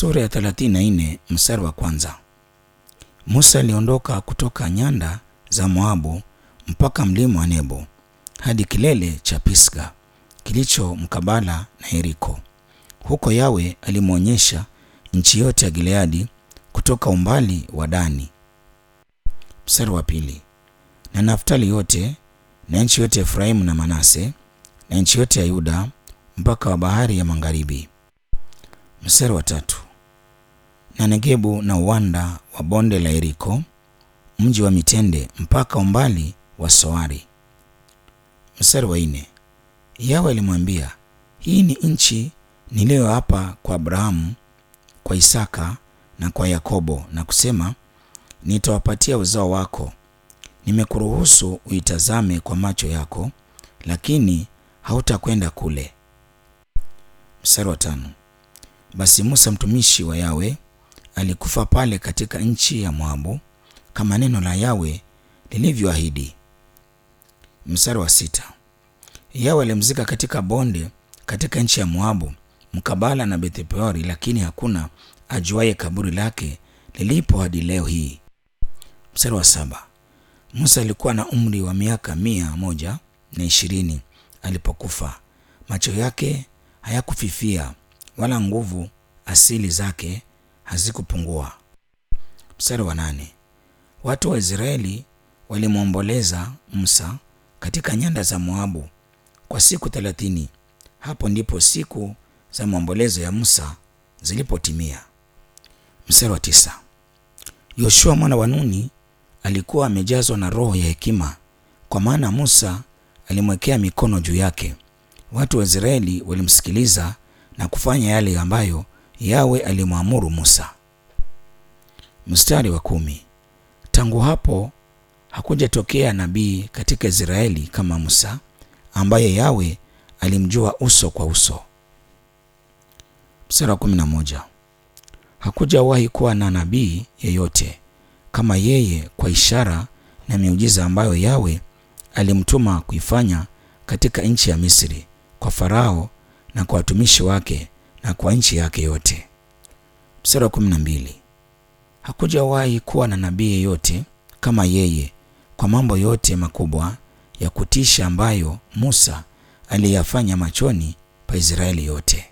Sura ya 34 mstari wa kwanza. Musa aliondoka kutoka nyanda za Moabu mpaka mlima wa Nebo hadi kilele cha Pisga kilicho mkabala na Yeriko. Huko Yawe alimwonyesha nchi yote ya Gileadi kutoka umbali wa Dani. Mstari wa pili. Na Naftali yote na nchi yote ya Efraimu na Manase na nchi yote ya Yuda mpaka wa bahari ya magharibi. Mstari wa tatu. Na Negebu na uwanda wa bonde la Yeriko, mji wa mitende mpaka umbali wa Soari. Mstari wa nne. Yawe alimwambia, hii ni nchi niliyoapa kwa Abrahamu, kwa Isaka na kwa Yakobo, na kusema, nitawapatia uzao wako. Nimekuruhusu uitazame kwa macho yako, lakini hautakwenda kule. Mstari wa tano. Basi Musa mtumishi wa Yawe alikufa pale katika nchi ya Moabu kama neno la Yawe lilivyoahidi. Mstari wa sita. Yawe alimzika katika bonde katika nchi ya Moabu mkabala na Bethpeori, lakini hakuna ajuaye kaburi lake lilipo hadi leo hii. Mstari wa saba. Musa alikuwa na umri wa miaka mia moja na ishirini alipokufa. Macho yake hayakufifia wala nguvu asili zake hazikupungua. Mstari wa nane. Watu wa Israeli walimwomboleza Musa katika nyanda za Moabu kwa siku thelathini. Hapo ndipo siku za maombolezo ya Musa zilipotimia. Mstari wa tisa. Yoshua mwana wa Nuni alikuwa amejazwa na roho ya hekima, kwa maana Musa alimwekea mikono juu yake. Watu wa Israeli walimsikiliza na kufanya yale ambayo Yawe alimwamuru Musa. Mstari wa kumi. Tangu hapo hakujatokea nabii katika Israeli kama Musa, ambaye Yawe alimjua uso kwa uso. Mstari wa kumi na moja. Hakujawahi kuwa na nabii yeyote kama yeye kwa ishara na miujiza ambayo Yawe alimtuma kuifanya katika nchi ya Misri kwa Farao na kwa watumishi wake na kwa nchi yake yote. Mstari wa kumi na mbili. Hakujawahi kuwa na nabii yeyote kama yeye kwa mambo yote makubwa ya kutisha ambayo Musa aliyafanya machoni pa Israeli yote.